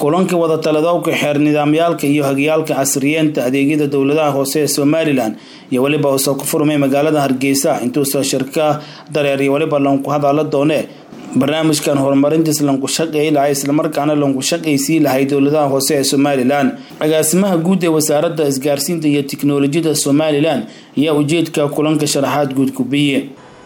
kulanka wadataladaowka xeer nidaamyaalka iyo hagayaalka casriyeenta adeegyada dowladaha hoose ee somalilan iyo weliba uusoo ku furmay magaalada hargeysa intuusoo shirka dareer iyo weliba loonku hadala doone barnaamijkan horumarintiis lanku shaqeey lahay islamarkaana lanku shaqaysii lahay dowladaha hoose ee somalilan agaasimaha guud ee wasaaradda isgaarsiinta iyo tiknolojiyada somalilan ayaa ujeedka kulanka sharaxaad guud kubiye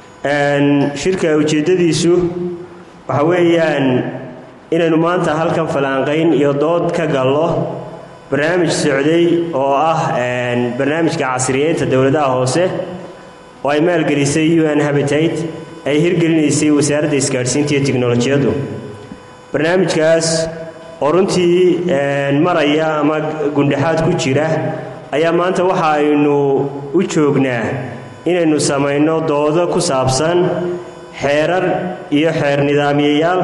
shirka ujeedadiisu waxa weeyaan inaynu maanta halkan falanqayn iyo dood ka gallo barnaamij socday oo ah barnaamijka casriyeynta dowladaha hoose oo ay maalgelisay un habitate ay hirgelinaysay wasaaradda isgaadhsiinta iyo tiknolojiyaddu barnaamijkaas oo runtii maraya ama gundhaxaad ku jira ayaa maanta waxa aynu u joognaa inaynu samayno doodo ku saabsan xeerar iyo xeer nidaamyayaal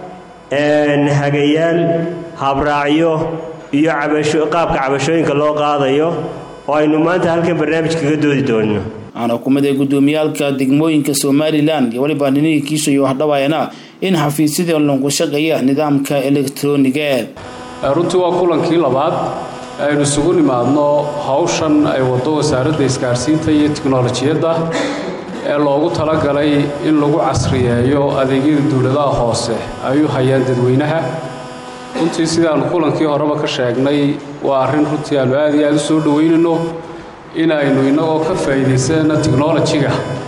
hagayaal habraacyo iyo qaabka cabashooyinka loo qaadayo oo aynu maanta halkan barnaamij kaga doodi doonno waxaana xukuumadda gudoomiyaalka degmooyinka somalilan iyo weliba ninihii kiishayo waxdhawaayana in xafiisyadii lanku shaqeeya nidaamka elektroniga runtii waa kulankii labaad aynu isugu nimaadno hawshan ay waddo wasaaradda isgaadhsiinta iyo tiknolojiyadda ee loogu talagalay in lagu casriyeeyo adeegyada dowladaha hoose ay u hayaan dadweynaha runtii sidaannu kulankii horeba ka sheegnay waa arrin runtii aannu aad iyo aad u soo dhowaynayno in aynu innagoo ka faa'iidaysanayna tiknolojiga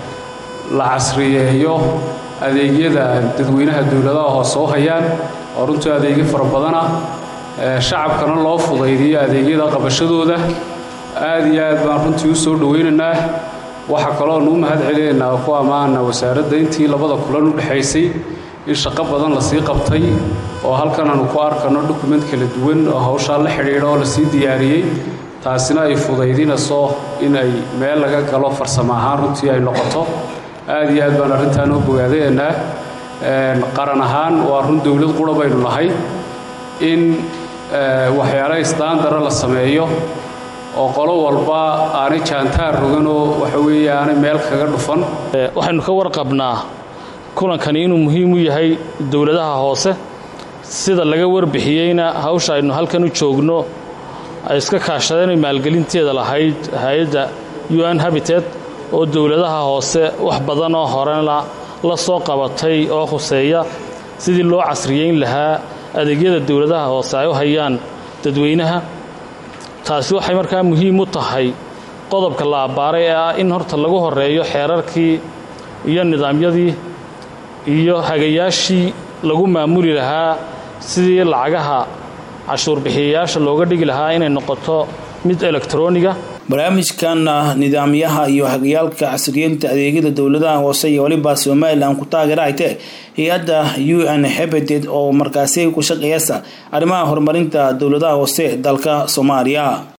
la casriyeeyo adeegyada dadweynaha dowladaha hoose u hayaan oo runtii adeegyo fara badana shacabkana loo fudaydiyo adeegyada qabashadooda aad iyo aad baan runtii u soo dhowaynaynaa waxaa kaloonu u mahad celinaynaa ku ammaana wasaaradda intii labada kulan u dhexaysay in shaqo badan lasii qabtay oo halkan aanu ku arkano dokument kala duwan oo hawshaa la xidhiidha oo lasii diyaariyey taasina ay fudaydinayso in ay meel laga galo farsamo ahaan runtii ay noqoto aad iyo aad baan arrintaan oo bogaadaynaa qaran ahaan waa run dowlad qura baynu nahay in waxyaala isdaandara la sameeyo oo qolo walba aanay jaantaar roganoo waxa weeye aanay meel kaga dhufan waxaynu ka warqabnaa kulankani inuu muhiim u yahay dowladaha hoose sida laga warbixiyeyna hawsha aynu halkan u joogno ay iska kaashadeen maalgelinteeda lahayd hay-adda un habitat oo dowladaha hoose wax badan oo horena la soo qabatay oo khuseeya sidii loo casriyeyn lahaa adeegyada dowladaha hoose ay u hayaan dadweynaha taasi waxay markaa muhiim u tahay qodobka la abbaaray ee ah in horta lagu horeeyo xeerarkii iyo nidaamyadii iyo hagayaashii lagu maamuli lahaa sidii lacagaha cashuurbixiyayaasha looga dhigi lahaa inay noqoto mid elektroniga barnaamijkan nidaamyaha iyo hagayaalka casriyeynta adeegyada dowladaha hoose iyo weliba somalilan ku taageerahayte hay-adda u n habited oo markaasi ku shaqeeyasa arrimaha horumarinta dowladaha hoose dalka soomaaliya